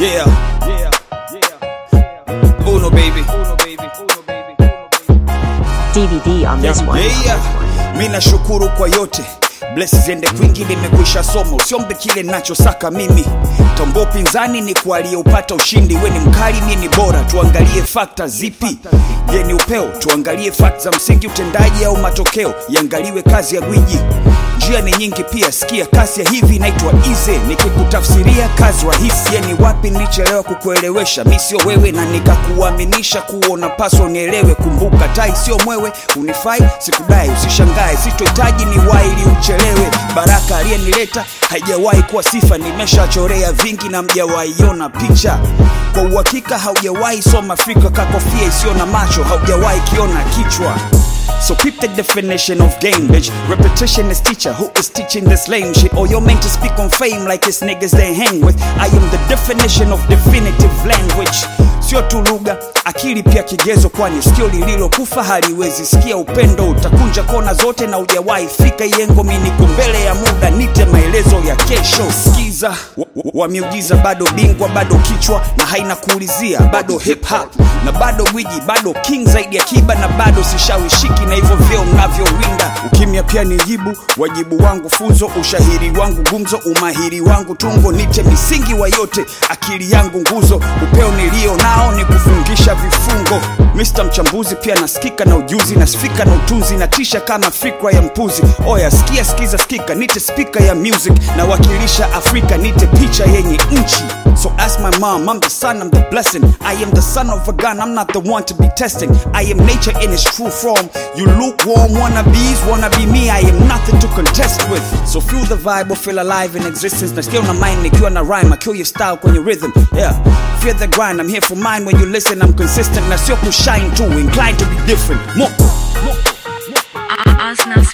Yeah. Yeah. Yeah. Uno baby. Uno baby. Uno baby. DVD on this one. Yeah. Mi nashukuru kwa yote bless ziende kwingi, nimekwisha somo, usiombe kile nachosaka mimi. Tambo upinzani ni kwa aliyeupata ushindi. We ni mkali, mi ni bora, tuangalie fakta zipi? Je, ni upeo? Tuangalie fakta za msingi, utendaji au matokeo? Iangaliwe kazi ya gwiji. Njia ni nyingi pia, sikia kasi ya hivi inaitwa ize, nikikutafsiria kazi rahisi. Yani wapi nilichelewa kukuelewesha, mi sio wewe na nikakuaminisha kuwa unapaswa unielewe. Kumbuka tai sio mwewe, unifai sikudai, usishangae, sitohitaji ni wai ili uchelewe. Baraka aliyenileta haijawahi kuwa sifa, nimeshachorea vingi na mjawaiona picha. Kwa uhakika haujawahi soma Afrika, kakofia isiyo na macho, haujawahi kiona kichwa. So peep the definition of game, bitch. Repetition is teacher. Who is teaching this lame shit? Or you're meant to speak on fame like it's niggas they hang with. I am the definition of definitive language. Sio tu lugha, akili pia kigezo, kwani sikio lililokufa haliwezi sikia upendo. Utakunja kona zote na ujawahi fika yengo. Mi niko mbele ya muda, nite maelezo ya kesho. Skiza wa, wa, wa miujiza, bado bingwa, bado kichwa na haina kuulizia, bado hip hop na bado gwiji, bado king zaidi ya kiba na bado sishawishiki na hivyo vyeo mnavyowinda. Ukimya pia ni jibu, wajibu wangu funzo, ushahiri wangu gumzo, umahiri wangu tungo, nite misingi wa yote, akili yangu nguzo, upeo nilio nao ni kufungisha vifungo. Mr mchambuzi pia nasikika na ujuzi, nasifika na utunzi, natisha kama fikra ya mpuzi. Oya sikia, sikiza, sikika, nite speaker ya music, nawakilisha Afrika, nite picha yenye nchi. So ask my mom, I'm the son, I'm the blessing. I am the son of a gun, I'm not the one to be testing. I am nature in its true form. You lukewarm wannabes wanna be me, I am nothing to contest with. So feel the vibe or feel alive in existence. Na still na mind nikiwa na rhyme, I kill your style kwenye rhythm. Yeah, fear the grind, I'm here for mine when you listen, I'm consistent. Na sio kushine too, inclined to be different. More. Asnas